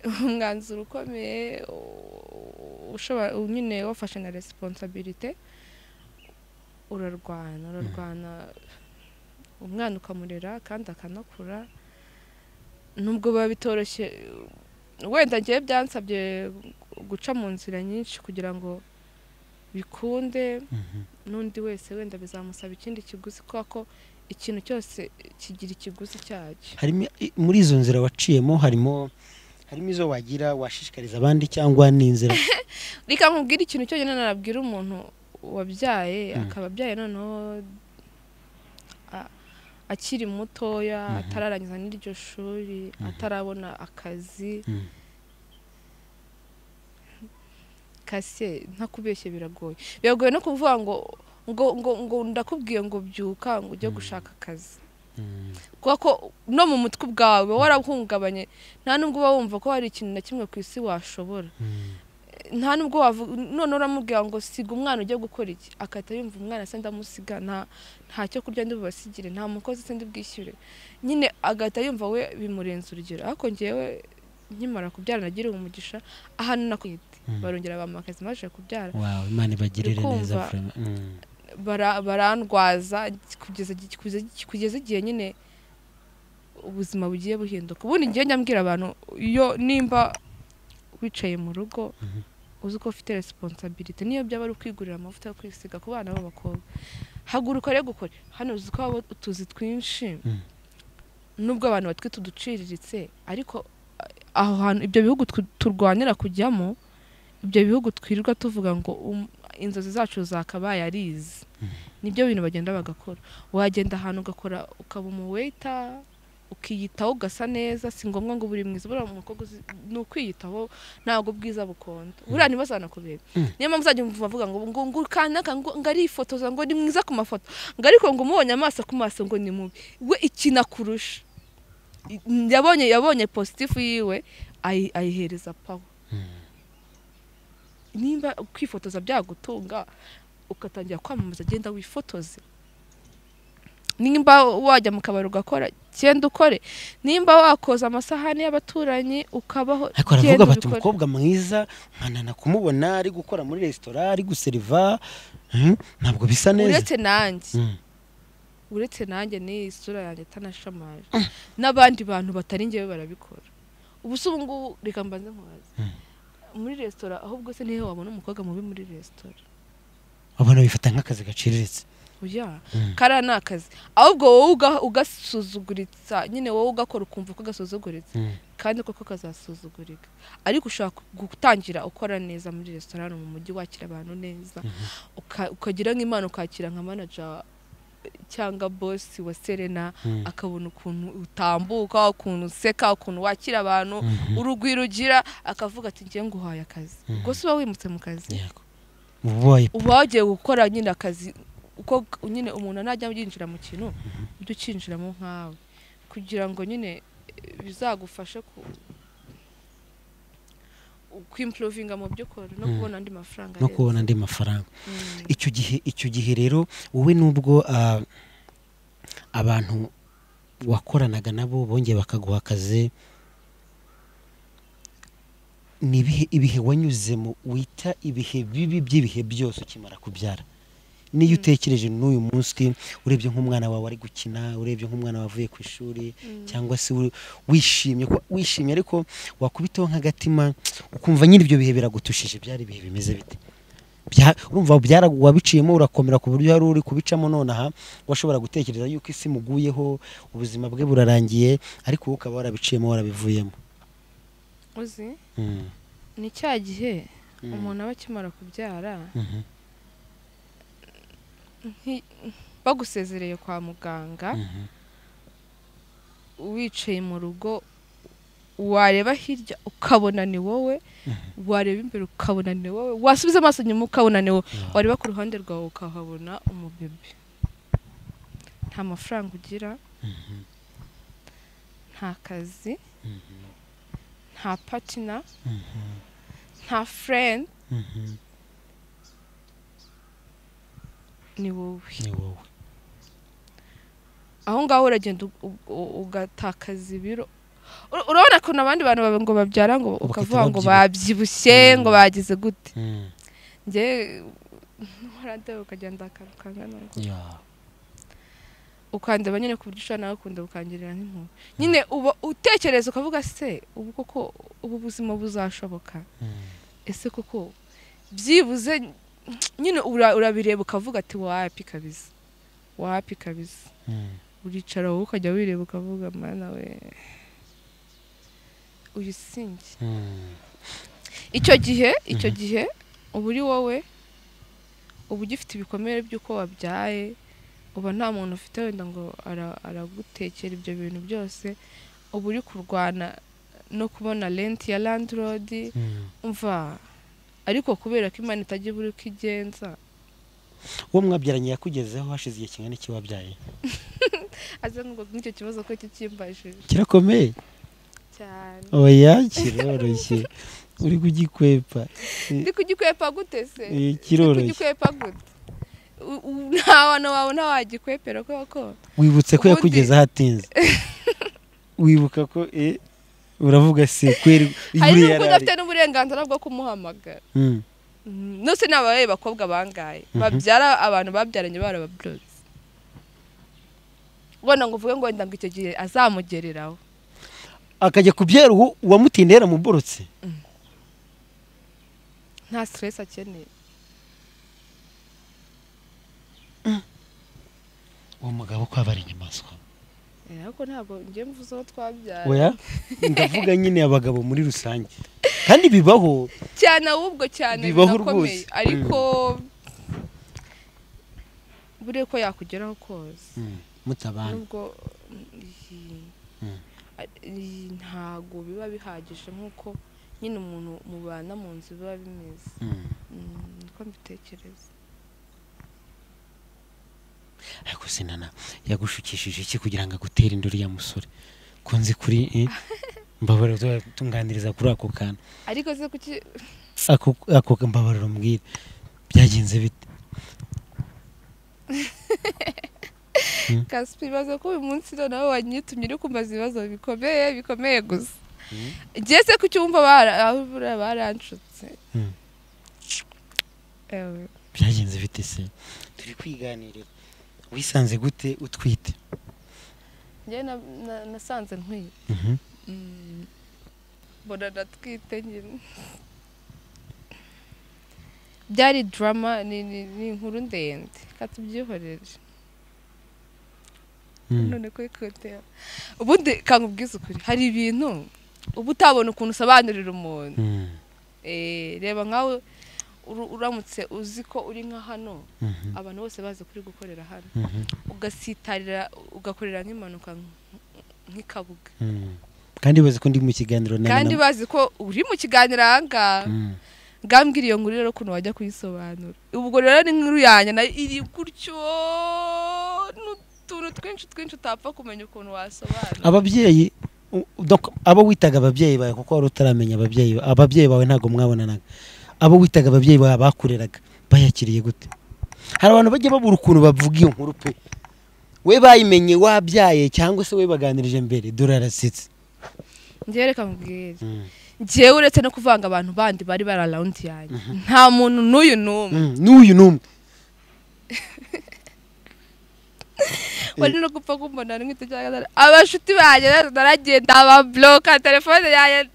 umwanzuro ukomeye u- ushobora u- nyine wafashe na resiponsabirite urarwana urarwana umwana ukamurera kandi akanakura nubwo biba bitoroshye wenda ngewe byansabye guca mu nzira nyinshi kugira ngo bikunde n'undi wese wenda bizamusaba ikindi kiguzi kubera ko ikintu cyose kigira ikiguzi cyacyo harimo i- muri izo nzira waciyemo harimo harimo izo wagira washishikariza abandi cyangwa n'inzira reka nkubwire ikintu cyonyine nabwira umuntu wabyaye akaba abyaye noneho a- akiri mutoya atararangiza n'iryo shuri atarabona akazi Mm. kase ntakubeshye biragoye biragoye no kuvuga ngo ngo ngo ngo ndakubwiye ngo byuka ngo ujye gushaka akazi Mm. kuko ko no mu mutwe ubwawe uba warahungabanye nta nubwo uba wumva ko hari ikintu na kimwe ku isi washobora Mm. nta nubwo wavuga none uramubwira ngo siga umwana ujye gukora iki akahita yumva umwana se ndamusiga nta nta cyo kurya ndi bubasigire nta mukozi se ndi bwishyure nyine agahita yumva we bimurenze urugero ariko ngewe nkimara kubyara nagiriwe umugisha ahantu nakwite Mm. barongera bampa akazi maje kubyara wow imana ibagirire Uri neza kumva? vraiment. Mm. bara- barandwaza kugeza igi- kugeza- kugeza igihe nyine ubuzima bugiye buhinduka ubundi ngiye nyambwira abantu iyo nimba wicaye mu rugo Mhm. uzi ko ufite resiponsabilite niyo byaba ari ukwigurira amavuta yo kwisiga ku bana b'abakobwa haguruka rero gukora hano uzi ko haba utuzi twinshi Mhm. nubwo abantu batwite uduciriritse ariko a- aho hantu ibyo bihugu tw- turwanira kujyamo ibyo bihugu twirirwa tuvuga ngo um- inzozi zacu zakabaye arizi nibyo bintu bagenda bagakora wagenda ahantu ugakora ukaba umuweta ukiyitaho ugasa neza si ngombwa ngo buri mwiza buriya umukobwa uzi- ni ukwiyitaho ntabwo ubwiza bukonda buriya ntibaze banakubera Mm. niyo mpamvu uzajya umva avuga ngo ngo ngo kanaka ngo ngo arifotoza ngo ni mwiza ku mafoto ngo ariko ngo umubonye amaso ku maso ngo ni mubi we ikina kurusha yabonye yabonye positifu yiwe ayi- ayihereza pawa nimba kwifotoza byagutunga ugatangira kwamamaza agenda wifotoze nimba wajya mu kabari ugakora genda ukore nimba wakoza amasahani y'abaturanyi ukabaho ariko baravuga genda bati ubikore. umukobwa mwiza nkanana kumubona ari gukora muri resitora ari guseriva Mm, ntabwo bisa neza uretse nanjye Mm. uretse nanjye n'iyi sura yanjye itanashamaje n'abandi bantu batari ngewe barabikora ubu se ubu ngubu reka mbanze nkubaze muri resitora ahubwo se niho wabona umukobwa mubi muri resitora abana bifata nk'akazi gaciriritse oya Mm. kariya ni akazi ahubwo wowe uga- ugasuzuguritsa nyine wowe ugakora ukumva ko gasuzuguritse Mm. kandi koko kazasuzugurika ariko ushaka gutangira ukora neza muri resitora hano mu mujyi wakira abantu neza uka- ukagira nk'imana ukakira nka manaja cyangwa bosi wa serena Mm. akabona ukuntu utambuka ukuntu useka ukuntu wakira abantu Mhm. urugwiro ugira akavuga ati ngiye nguhaye akazi ubwo se uba wimutse mu kazi Yego. uba ubaye uba wagiye gukora nyine akazi uko nyine umuntu najya yinjira mu kintu ujye ukinjiramo nkawe kugira ngo nyine eh, bizagufashe ku kwimpurovinga mu byo ukora no Mm. kubona andi mafaranga no neza. kubona andi mafaranga Mm. icyo gihe icyo gihe rero wowe nubwo ah, abantu wakoranaga nabo bongeye bakaguha akazi ni ibihe ibihe wanyuzemo wita ibihe bibi by'ibihe byose ukimara kubyara niyo utekereje n'uyu munsi urebye nk'umwana wawe ari gukina urebye nk'umwana wavuye ku ishuri cyangwa se uri- wishimye ko wishimye ariko wakubitaho nk'agatima ukumva nyine ibyo bihe biragutushije byari ibihe bimeze bite Bya- urumva byara- wabiciyemo urakomera ku buryo wari uri kubicamo nonaha washobora gutekereza yuko isi imuguyeho ubuzima bwe burarangiye ariko wowe ukaba warabiciyemo warabivuyemo uzi Mm. ni cya gihe Mm. umuntu aba akimara kubyara Mhm. nki- bagusezereye kwa muganga Mhm. wicaye mu rugo wareba hirya ukabona ni wowe wareba imbere ukabona ni wowe wasubiza amaso inyuma ukabona ni wowe Yeah. wareba ku ruhande rwawe ukahabona umubebe nta mafaranga ugira nta kazi nta patina nta furendi Mhm. ni wowe ni wowe aho ngaho uragenda u- u- u- ugatakaza ibiro Ur- urabona ukuntu abandi bantu baba ngo babyara ngo ukavuga ngo babyibushye ngo bagize gute Mm. njye ntuhora ndeba ukagenda akaruka nkana Yeah. ukandeba nyine ku buryo ushobora nawe ukunda bukangirira nk'impuhwe nyine uba utekereza ukavuga se ubu koko ubu buzima buzashoboka ese koko byibuze nyine ura- urabireba ukavuga ati wapi kabisa wapi kabisa uricara wowe ukajya wireba ukavuga mana we uyu sinjye icyo gihe icyo gihe uba uri wowe uba ugifite ibikomere by'uko wabyaye uba nta muntu ufite wenda ngo ara- aragutekera ibyo bintu byose uba uri kurwana no kubona renti ya landirodi umva ariko kubera ko imana itajya ibura uko igenza uwo mwabyaranye yakugezeho hashize igihe kingana iki wabyaye aze ngo n'icyo kibazo ko kikimbajije kirakomeye cyane oya kiroroshye uri kugikwepa ndi kugikwepa gute se Eh, ndi kiroroshye kugikwepa gute U- u- nta bantu wawe ntawagikwepera koko wibutse ko Ubundi- yakugezeho atinze wibuka ko eh, uravuga se kweri buriya hari n'ubwo yari ari. udafite n'uburenganzira bwo kumuhamagara Mm. Mm, nose ni abaye bakobwa bangaye babyara abantu babyaranye barababyotse ubona ngo uvuge ngo wenda ngo icyo gihe azamugereraho akajya kubyara uwo uwamutinde yaramuborotse nta stress akeneye uwo mugabo ko aba ari inyamaswa Eh, ariko ntabwo njye mvuze uwo twabyara oya ndavuga nyine abagabo muri rusange kandi bibaho cyane ahubwo cyane Bibaho birakomeye rwose. ariko buriya ko yakugeraho kose mutabana nubwo mm, iyi- Mm. a- iyi ntago biba bihagije nk'uko nyine umuntu mubana mu nzu biba bimeze Mm. Mm, niko mbitekereza ariko sinana yagushukishije iki kugira ngo agutere induru ya musore kunzi kuri eh? mbabarira uzatunganiriza kuri ako kantu ariko se kuki ako ako mbabarira umbwire byagenze bite kaspa ibibazo ko uyu munsi noneho wanyitumye uri kumbaza ibibazo bikomeye bikomeye gusa Mm. igihe se kucyumva bara- aho buriya baranshutse Mm. ewe byagenze bite se turi kwiganirira wisanze gute utwite njyewe na- na- nasanze nkwiye Mhm. Mm. mbona natwite nyine byari drama ni ni- ni inkuru ndende reka tubyihorere Mm. none ko ikotera ubundi kanga ubwize ukuri hari ibintu uba utabona ukuntu usobanurira umuntu Mm. Eh, reba nkawe uru- uramutse uzi ko uri nka hano Mhm. abantu bose bazi kuri gukorera hano Mhm. ugasitarira ugakorera nk'impanuka nk- nk'ikabuga Mm. kandi bazi ko ndi mu kiganiro na kandi na- bazi ko uri mu kiganiro ahangaha Mm. ngambwira iyo nkuru rero ukuntu wajya kuyisobanura ubwo rero ni inkuru yanjye nayo iri gutyo n'utuntu twinshi twinshi utapfa kumenya ukuntu wasobanura ababyeyi u- donc abo witaga ababyeyi bawe kuko wari utaramenya ababyeyi ba- ababyeyi bawe ntabwo mwabonanaga abo witaga ababyeyi bawe bakureraga bayakiriye gute hari abantu bajya babura ukuntu bavuga iyo nkuru pe we bayimenye wabyaye cyangwa se we baganirije mbere dore arasetse njyewe reka mubwire njyewe uretse no kuvanga abantu bandi bari bari arawundi yanjye nta muntu n'uyu n'umwe Mm, n'uyu n'umwe wari no gupfa kumbona nk'icyo cyangwa abashuti banjye rero naragenda ababloka telefone yanjye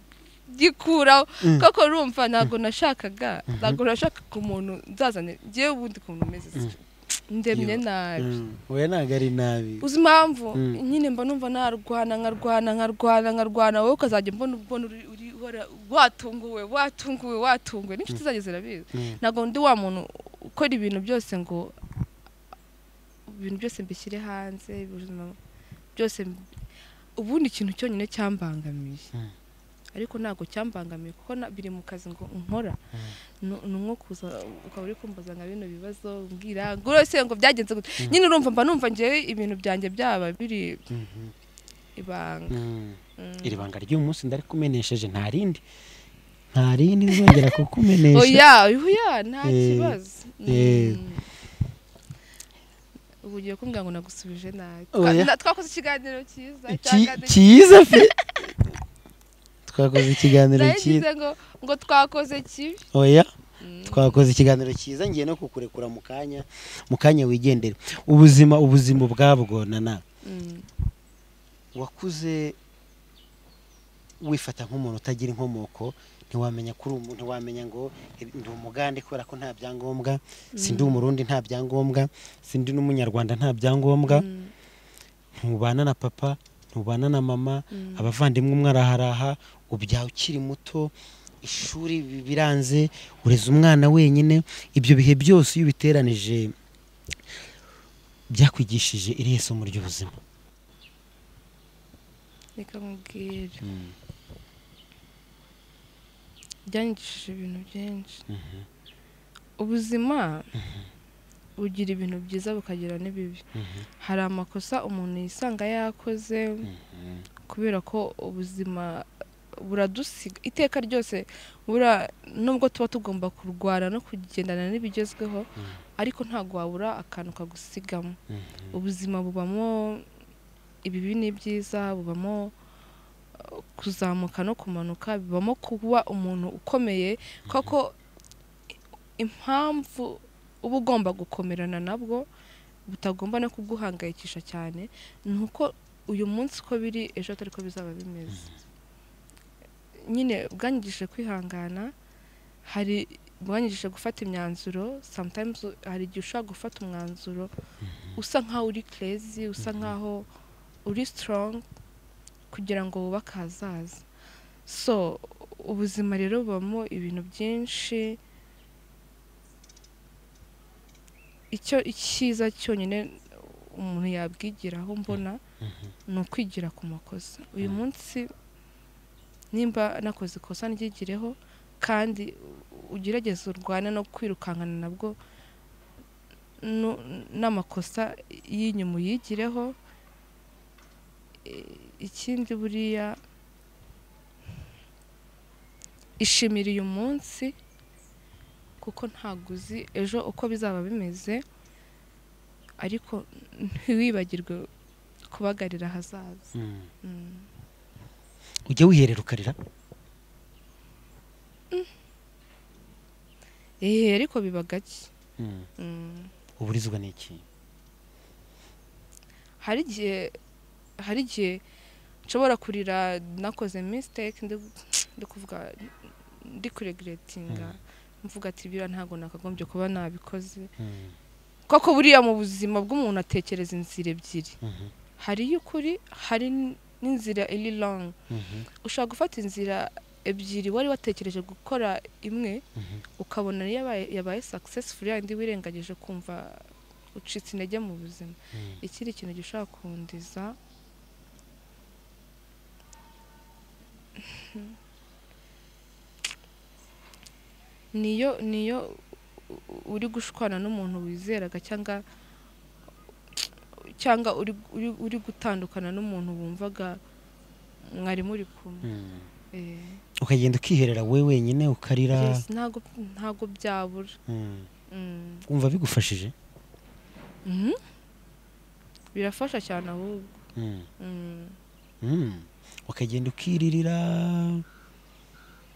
gikuraho Mm. koko urumva ntabwo nashakaga ntabwo nashakaga umuntu nzazanye njyewe ubundi ukuntu umeze si- ndemye nabi Mm, oya ntabwo ari nabi uzi impamvu Mm. nyine mba numva narwana nkarwana nkarwana nkarwana wowe ukazajya mbona ubona uri- uri wara- watunguwe watunguwe watunguwe n'inshuti zanjye zirabizi Mm, ntabwo ndi wa muntu ukora ibintu byose ngo ibintu byose mbishyire hanze ubuzima byose mb- ubundi ikintu cyonyine cyambangamiye Mm. ariko ntabwo cyambangamiye kuko na- biri mu kazi ngo nkora Nu- ni umwuka uza ukaba uri kumbaza nka bino bibazo mbwira ngo rwose ngo byagenze gute nyine urumva mba numva ngewe ibintu byanjye byaba biri mhm, ibanga mm. Mm. iri banga ry'uyu munsi ndarikumenesheje nta rindi nta rindi nzongera kukumenesha oya oya nta Eh, kibazo eh. Mm. ubu ugiye kumbwira ngo nagusubije nabi Oya. twakoze ikiganiro cyiza Ki- cyangwa ni- cyiza pe twakoze ikiganiro cyiza nagize ngo ngo twakoze kibi oya Mm. twakoze ikiganiro cyiza ngiye no kukurekura mu kanya mu kanya wigendere ubuzima ubuzima ubwabwo nana wakuze wifata nk'umuntu utagira inkomoko ntiwamenya kuri umuntu ntiwamenya ngo eh, ndi umugande kubera ko nta byangombwa sindi umurundi nta byangombwa sindi n'umunyarwanda nta byangombwa ntubana na papa ntubana na mama abavandimwe umwe araharaha ubyaha ukiri muto ishuri bi- biranze ureza umwana wenyine ibyo bihe byose iyo ubiteranije byakwigishije irihe somo ry'ubuzima reka mubwira byanyigishije ibintu byinshi ubuzima bugira ibintu byiza bukagira n'ibibi hari amakosa umuntu yisanga yakoze kubera ko ubuzima buradusiga iteka ryose bura nubwo tuba tugomba kurwana no kugendana n'ibigezweho ariko ntabwo wabura akantu kagusigamo ubuzima bubamo ibibi n'ibyiza bubamo uh, kuzamuka no kumanuka bibamo kuba umuntu ukomeye koko impamvu uba ugomba gukomerana nabwo butagomba no kuguhangayikisha cyane ni uko uyu munsi uko biri ejo atari ko bizaba bimeze nyine bwanyigishije kwihangana hari bwanyigishije gufata imyanzuro sometimes hari igihe ushobora gufata umwanzuro usa nkaho uri kerezi usa nkaho uri strong kugira ngo wubake ahazaza so ubuzima rero bubamo ibintu byinshi icyo icyiza cyonyine umuntu yabwigiraho mbona ni ukwigira ku makosa uyu munsi nimba nakoze ikosa niryigireho kandi ugerageze urwane no kwirukankana nabwo nu- n'amakosa y'inyuma uyigireho I- ikindi buriya ishimira uyu munsi kuko ntabwo uzi ejo uko bizaba bimeze ariko ntiwibagirwe kubagarira ahazaza Mm. ujya wiherera ukarira ehe ariko biba gake Mm. uburizwa ni iki hari igihe hari igihe nshobora kurira nakoze mistake ndi ndi kuvuga ndi kuregiretinga mvuga ati biriya ntabwo nakagombye kuba nabikoze koko buriya mu buzima bw'umuntu atekereza inzira ebyiri Mhm. hari iy'ukuri hari n- n'inzira iri long ushobora gufata inzira ebyiri wari watekereje gukora imwe ukabona niyo yabaye- yabaye successful yandi wirengagije kumva ucitse intege mu buzima ikindi kintu gishobora kundiza niyo niyo u- u- uri gushwana n'umuntu wizeraga cyangwa cyangwa uri, uri, uri gutandukana n'umuntu wumvaga mwari muri kumwe eh. ukagenda ukiherera wowe wenyine ukarira Yes, ntago ntago byabura Mm. Mm. wumva bigufashije Mhm. birafasha cyane ahubwo Mm. Mm. Mm. ukagenda ukiririra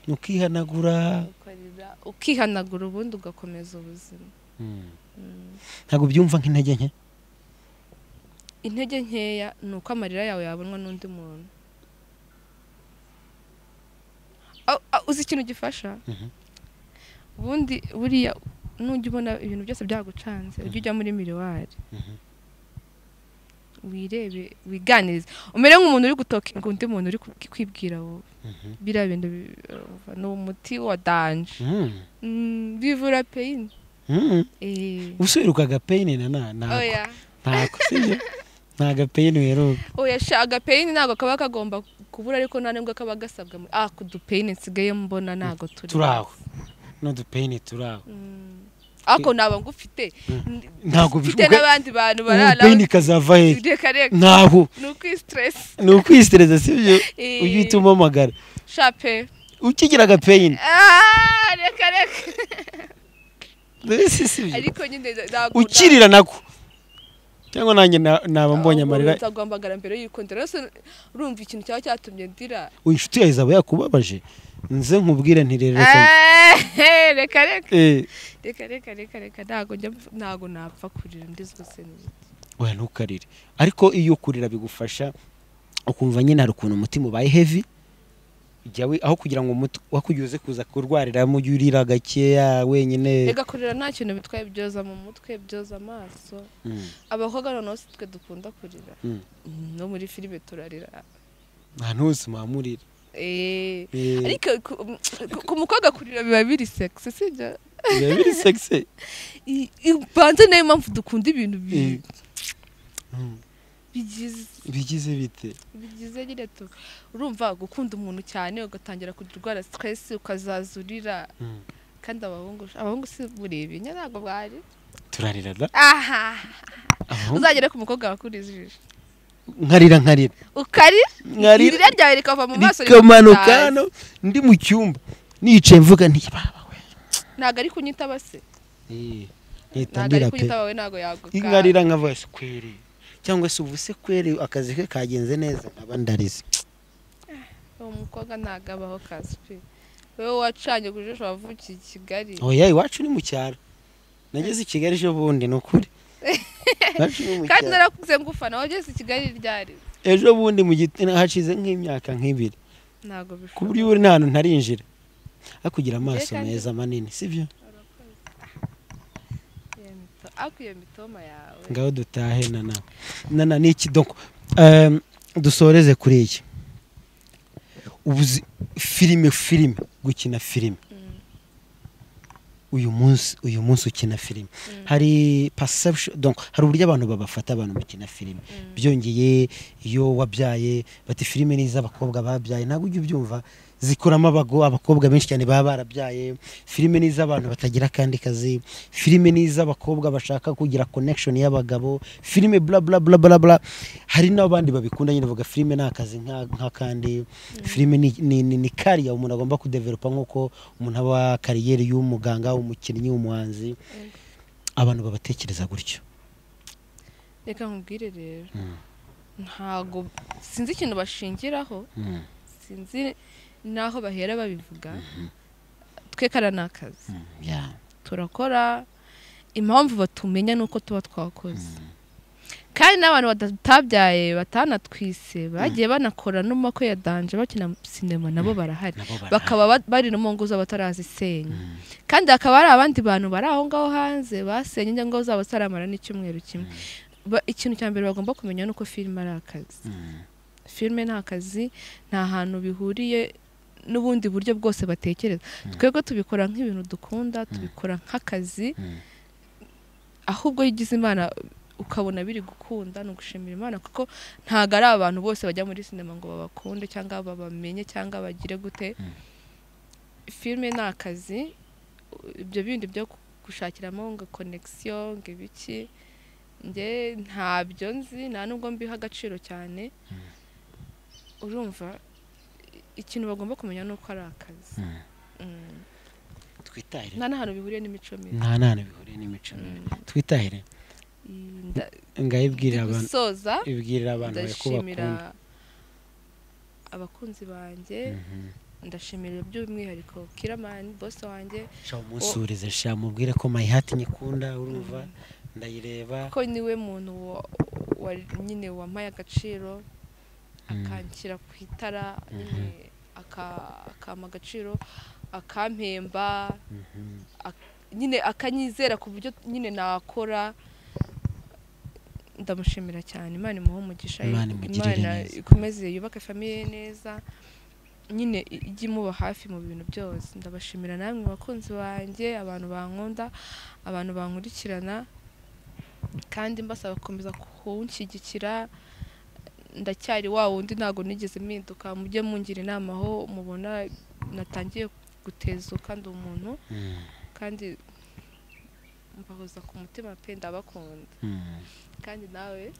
ukihanagura Ukarira, ukihanagura ubundi ugakomeza ubuzima Mm. Mm. ntabwo byumva nk'intege nke intege nkeya ni uko amarira yawe yabonwa n'undi muntu Au- au, uzi ikintu gifasha Mhm. ubundi buriya nujya ubona ibintu byose byagucanze ujye ujya muri miriwari Mhm. wirebe wiganirize umere nk'umuntu uri gutokinga undi muntu uri ku- kwibwira wowe Mhm. biriya bintu bi- uh, ni umuti wa danje Mm. Mm, bivura peyini Mm. Eh. ubusubiruka peyini nana ntabwo oya ntabwo sibyo nta gapeyini weruka oya sha agapeyini ntabwo kaba kagomba kubura ariko nta nubwo kaba gasabwa mu- ah ku dupeyini nsigaye mbona ntabwo turi turi aho n'udupeyini turi aho Mm. ako naba ngufite ntabwo mfite n'abandi bantu barara ubupeyini kazava hehe reka reka ntaho ni ukwisiteresi ni ukwisitereza sibyo ujye uhita umpamagara shape ukigira agapeyini Ah, reka reka mbese sibyo ariko nyine ntabwo ukirira nako cyangwa nanjye na- naba mbonye amarira nzaguhamagara mbere y'uko ndira rwose urumva ikintu cyaba cyatumye ndira uyu inshuti yawe izaba yakubabaje nze nkubwire ntirere Eh, reka reka we reka reka reka reka ntago njya mpfa- ntago napfa kurira ndi zose ni- ntukarire ariko iyo kurira bigufasha ukumva nyine hari ukuntu umutima ubaye heavy jya wi- aho kugira ngo umuti- wakugize kuza kurwarira mu gihe urira gakeya wenyine reka kurira nta kintu bitwaye byoza mu mutwe byoza amaso Mm, abakobwa noneho si twe dukunda kurira mm. no muri filime turarira ahantu hose muhamurira Eh, Eh, ariko ku- ku- ku mukobwa kurira biba biri sexy sibyo biba biri sexy I- i- banze niyo mpamvu dukunda ibintu bi- Eh. Mm, bigize bigize bite bigize nyine tu urumva gukunda umuntu cyane ugatangira kugira indwara stress ukazaza urira Mm. kandi abahungu abahungu si buribi nyine ntabwo bwari turarirana aha Abahungu- uzagere ku mukobwa wakuriza ijisho nkarira nkarira ukarira nkarira irira ryawe rikava mu maso rikamanuka rikakutaza. hano ndi mu cyumba nicaye mvuga nti baba we ntabwo ari kunyitaba se ntabwo ari ntitandira pe kunyitaba we ntabwo yaguka nkarira nkavuga se kweri cyangwa se ubu se kweri akazi ke kagenze neza nkaba ndarize uwo mukobwa ntabwo abaho kazi pe wowe wacanye ku jisho wavukiye i kigali oya iwacu ni mu cyaro nageze i kigali ejo bundi ni ukuri iwacu ni mu kandi cyaro narakuze ngufana wageze i kigali ryari ejo bundi mu giti hashize nk'imyaka nk'ibiri ntabwo ku bishoboka buryo ubu nta hantu ntarinjira hakugira amaso kandi- meza manini sibyo Iyo mito- ariko iyo mitoma yawe ngaho dutahe nana nana ni iki doko Ehm, dusoreze kuri iki ubuzi filime filime gukina filime Mm. uyu munsi uyu munsi ukina filime Mm. hari perception donc hari uburyo abantu babafata abantu bakina filime Mm. byongeye iyo wabyaye bati filime ni iz'abakobwa babyaye ntabwo ujya ubyumva zikuramo abago abakobwa benshi cyane baba barabyaye filime ni iz'abantu batagira akandi kazi filime ni iz'abakobwa bashaka kugira connection y'abagabo filime bla bla bla bla bla hari n'abandi babikunda nyine bavuga filime ni akazi nka- nk'akandi filime ni, ni, ni, ni kariya umuntu agomba kudevelopa nk'uko umuntu aba kariyeri y'umuganga umukinnyi umuhanzi Mm. abantu babatekereza gutyo reka nkubwire rero Mm. ntago sinzi ikintu bashingiraho Mm. sinzi n'aho bahera babivuga twe kara ni akazi Mm. Yeah. turakora impamvu batumenya ni uko tuba twakoze kandi n'abantu batabyaye batanatwise bagiye banakora n'umako ya danje bakina sinema nabo barahari Nabo barahari. bakaba ba- bari no mu ngo zabo batarazisenya kandi hakaba hari abandi bantu bari aho ngaho hanze basenye ingo zabo zitaramara n'icyumweru kimwe Ba- ikintu cya mbere bagomba kumenya ni uko filime ari akazi Mm. filime ni akazi nta hantu bihuriye n'ubundi buryo bwose batekereza twebwe tubikora nk'ibintu dukunda tubikora nk'akazi Mm. ahubwo iyo ugize imana ukabona biri gukunda ni ugushimira imana kuko ntabwo ari abantu bose bajya muri sinema ngo babakunde cyangwa babamenye cyangwa bagire gute filime ni akazi ibyo bindi byo gushakiramo ngo konegisiyo ngo ibiki nge ntabyo nzi nta nubwo mbiha agaciro cyane urumva i- ikintu bagomba kumenya ni uko ari akazi Mm. Mm. twitahire nta n'ahantu bihuriye n'imico mibi nta nana bihuriye n'imico mibi. twitahire Iyi nda- ngaho ibwirira abantu gusoza ibwirira abantu bari ndashimira kubakunda abakunzi banjye ndashimira by'umwihariko kiramani bose wanjye shaka umunsureze sha mubwire ko mayihati nyikunda urumva ndayireba ko niwe muntu wa- wa- nyine wampaye agaciro akanshyira ku itara nyine aka- akampa agaciro akampemba Mhm. nyine akanyizera ku buryo nyine nakora ndamushimira cyane imana imuhe umugisha Imana imugirire neza. ikomeze yubake famiye neza nyine i- ijye imuba hafi mu bintu byose ndabashimira namwe bakunzi banjye abantu bankunda abantu bankurikirana kandi mbasaba gukomeza kunshyigikira ndacyari wa wundi ntabwo nigeze mpinduka mujye mungira inama aho mubona natangiye gutezuka ndi umuntu Mm. kandi mbahoza ku mutima pe ndabakunda Mm. kandi nawe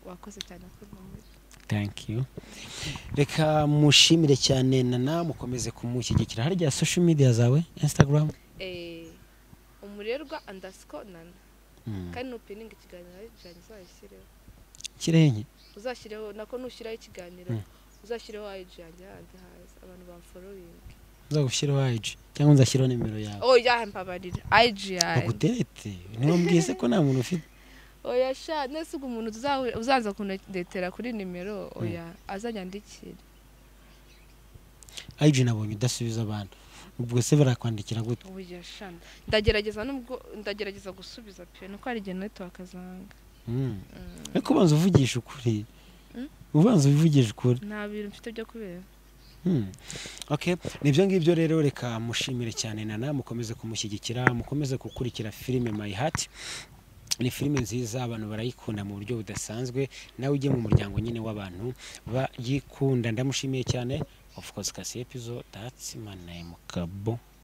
wakoze cyane kumpamira thank you reka mushimire cyane nana mukomeze kumushyigikira harya social media zawe instagram umurerwa andasiko nana Mm. kandi nupininga ikiganiro ari janjye uzayishyireho kirenye uzashyireho nako nushyiraho ikiganiro uzashyireho ayiji yanjye hanze hanze abantu bamforoyinga nzagushyiraho ayiji cyangwa nzashyiraho nimero yawe oya mbabarira ayiji yanjye baguterete ntiwambwiye se ko nta muntu ufite oya sha nese ubwo umuntu tuzahu- uzaza kundetera kuri nimero oya azanyandikira ayiji nabonye udasubiza abantu ubwo se barakwandikira gute oya sha ndagerageza nubwo ndagerageza gusubiza pe nuko hari igihe netiwaka zanga Mm. ariko ubanza uvugisha ukuri ubanza uvugisha ukuri nta bintu mfite byo kubera Hmm. Okay. nibyo ngibyo rero reka mushimire cyane nana mukomeze kumushyigikira mukomeze gukurikira filime my heart ni filime nziza abantu barayikunda mu buryo budasanzwe nawe ujye mu muryango nyine w'abantu bayikunda ndamushimiye cyane of course kasi episode that's my name kabo